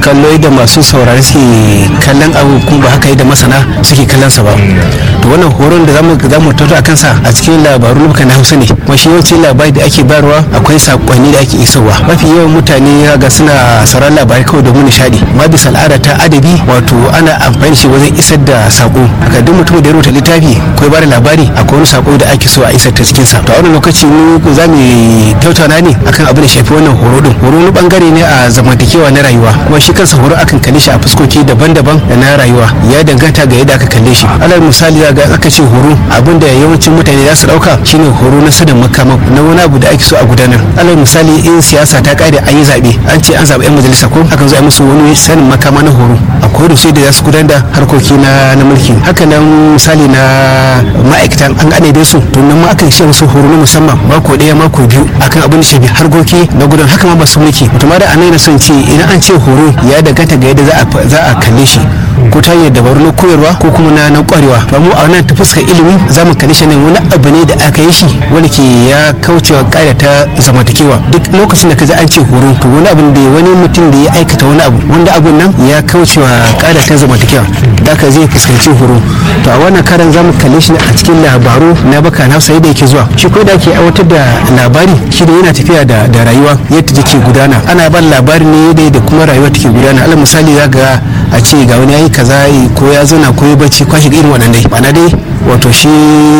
kallo da masu saurari suke kallon abu kuma ba haka da masana suke kallon sa ba to wannan horon da zamu zamu tattauna akan sa a cikin labaru na Hausa ne kuma shi yawanci labari da ake bayarwa akwai sakonni da ake isarwa mafi yawan mutane ga suna sauran labarai kawai domin nishadi amma bisa al'ada ta adabi wato ana amfani da shi wajen isar da sako haka duk mutum da ya rubuta littafi ko ba da labari akwai wani sako da ake so a isar ta cikin sa to a wannan lokaci mu za mu tattauna ne akan abin da shafi wannan horo din horo wani bangare ne a zamantakewa na rayuwa kuma shi kansa horo akan kalle shi a fuskoki daban-daban da na rayuwa ya danganta ga yadda aka kalle shi alal misali ga aka ce horo abin da yawancin mutane za su dauka shine horo na sanin makama na wani abu da ake so a gudanar alal misali in siyasa ta kare an yi zabe an ce an zaɓi 'yan majalisa ko akan zo a musu wani sanin makama na horo akwai da sai da za su gudanar da harkoki na na mulki haka nan misali na ma'aikatan an gane da su to nan ma akan shi musu horo na musamman mako ɗaya mako biyu akan abin da shafi harkoki na gudanar haka ma ba su mulki to ma da anai na son ce idan an ce horo ya danganta ga yadda za a kalle shi ko ta hanyar dabaru na koyarwa ko kuma na na kwarewa to mu a wannan ta fuskar ilimi za mu kalli shi ne wani abu ne da aka yi shi wani ke ya kaucewa ƙa'ida ta zamantakewa duk lokacin da ka ji an ce horo to wani abu da wani mutum da ya aikata wani abu wanda abun nan ya kaucewa ƙa'ida ta zamantakewa da ka zai fuskanci horo to a wannan karan za mu kalle shi a cikin labaru na baka na sai da yake zuwa shi ko da ke aiwatar da labari shi da yana tafiya da da rayuwa yadda take gudana ana ban labari ne da kuma rayuwa take gudana alal misali za ga a ce ga wani yayi kaza ko ya zauna ko ya bacci kwashi irin wannan dai ma'ana dai wato shi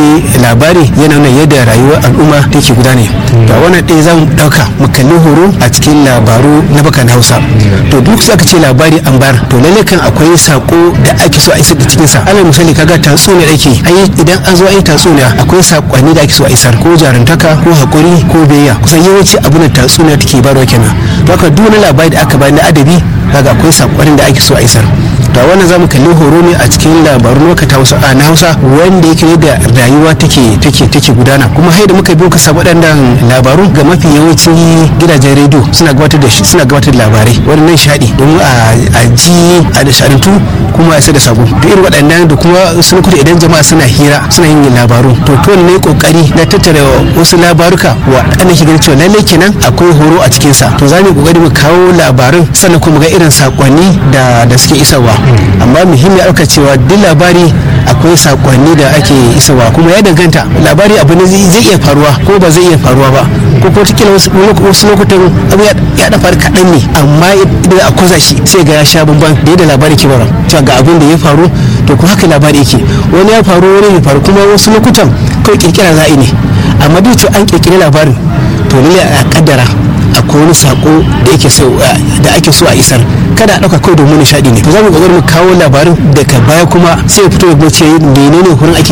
labari yana nuna yadda rayuwar al'umma take gudane to a wannan ɗaya za mu ɗauka mu kalli horo a cikin labaru na bakan hausa to duk aka ce labari an bar to lalle kan akwai sako da ake so a isar da cikin sa alal misali kaga tatsuniya ake ai idan an zo ai tatsuniya akwai sakonni da ake so a isar ko jarantaka ko hakuri ko biyayya kusan yawanci abin da tatsuniya take barwa kenan to haka duk wani labari da aka bayar na adabi kaga akwai sakonnin da ake so a isar to wannan zamu kalli horo ne a cikin labarun lokata wasu a na hausa wanda yake da rayuwa take take take gudana kuma haida muka biyo ka samu waɗannan labaru ga mafi yawancin gidajen rediyo suna gabatar da suna gabatar da labarai wannan shaɗi domin a ji a da shaɗantu kuma a da sabo da irin waɗannan da kuma sun kuta idan jama'a suna hira suna yin labaru to to ne kokari na tattara wasu labaruka wa ana shi ganin cewa lallai kenan akwai horo a cikin sa to za mu kokari mu kawo labarin sannan kuma ga irin sakonni da da suke isarwa amma muhimmi aka cewa duk labari akwai sakonni da ake isarwa kuma ya danganta labari abu ne zai iya faruwa ko ba zai iya faruwa ba ko ko tikila wasu lokutan abu ya da faru kaɗan ne amma idan a kusa shi sai ga ya sha bamban da yadda labari ke bara cewa ga abin da ya faru to kuma haka labari yake wani ya faru wani ya faru kuma wasu lokutan kawai kirkira za'i ne amma duk an kirkiri labarin to lalle a kaddara akwai wani sako da yake so da ake so a isar kada a dauka kawai domin nishadi ne to za mu kokari mu kawo labarin daga baya kuma sai ya fito ya ce menene horon ake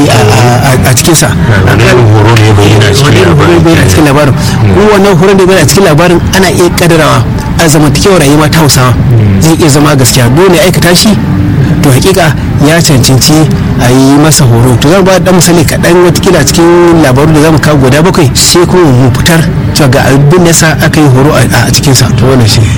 a cikin sa horo ne bayyana cikin labarin kuma wannan horon da bayyana a cikin labarin ana iya kaddarawa a zamantakewar rayuwa ta hausawa zai iya zama gaskiya dole aikata shi to hakika ya cancanci a yi masa horo to zan ba da misali kaɗan watakila cikin labaru da zamu kawo guda bakwai sai kuma mu fitar cewa ga abin da yasa aka yi horo a cikin sa to wannan shi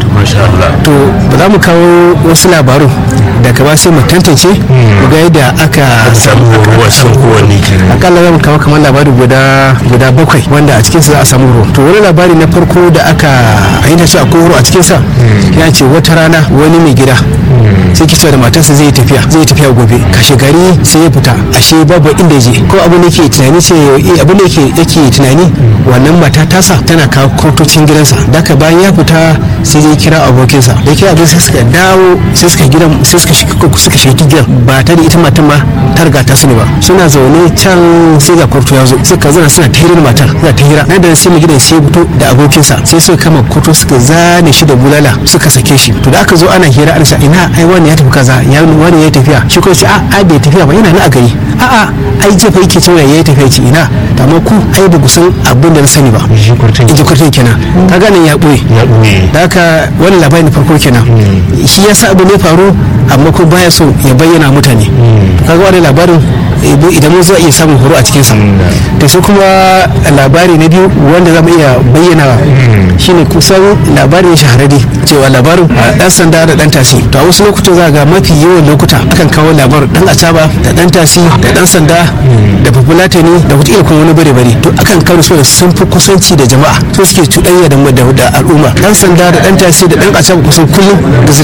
to ba za mu kawo wasu labaru daga ba sai mu tantance mu ga yadda aka samu horo a cikin kowanne kenan akalla za mu kawo kamar labari guda guda bakwai wanda a cikin sa za a samu horo to wani labari na farko da aka ayyana shi akwai horo a cikin sa ya ce wata rana wani mai gida sai ki da matarsa zai tafiya zai tafiya gobe kashe gari sai ya fita ashe babu inda je ko abin da yake tunani ce abin da yake yake tunani wannan mata tasa tana kawo kotocin gidansa daka bayan ya fita sai zai kira abokinsa da kira abin sai suka dawo sai suka gidan sai suka shiga suka shiga gidan ba ta da ita matan ma ta riga ta sani ba suna zaune can sai ga kwarto ya zo suka zana suna ta hira matar suna ta hira nan da sai mai gidan sai fito da abokinsa sai suka kama kwarto suka zane shi da bulala suka sake shi to da aka zo ana hira ana ina ai wani ya tafi kaza ya wani ya tafiya shi ko ce a a bai tafiya ba yana nan a gari a a ai jefa yake cewa ya tafiya ce ina amma ku ai ba ku san abin da na sani ba shi kurtin iji kwartin kenan ka gane ya ɓoye ya ɓoye da haka wani labarin farko kenan shi ya sa abu ne faru amma ko baya so ya bayyana mutane kaga wani labarin idan mun za iya samun horo a cikinsa da sai kuma labari na biyu wanda za mu iya bayyana shine kusan labarin shahararri cewa labarin dan sanda da dan tasi to a wasu lokutan za ga mafi yawan lokuta akan kawo labarin dan acaba da dan tasi da dan sanda da populatani da wata kuma wani bare bare to akan kawo su da sun fi kusanci da jama'a to suke cuɗanya da da al'umma dan sanda da dan tasi da dan acaba kusan kullum da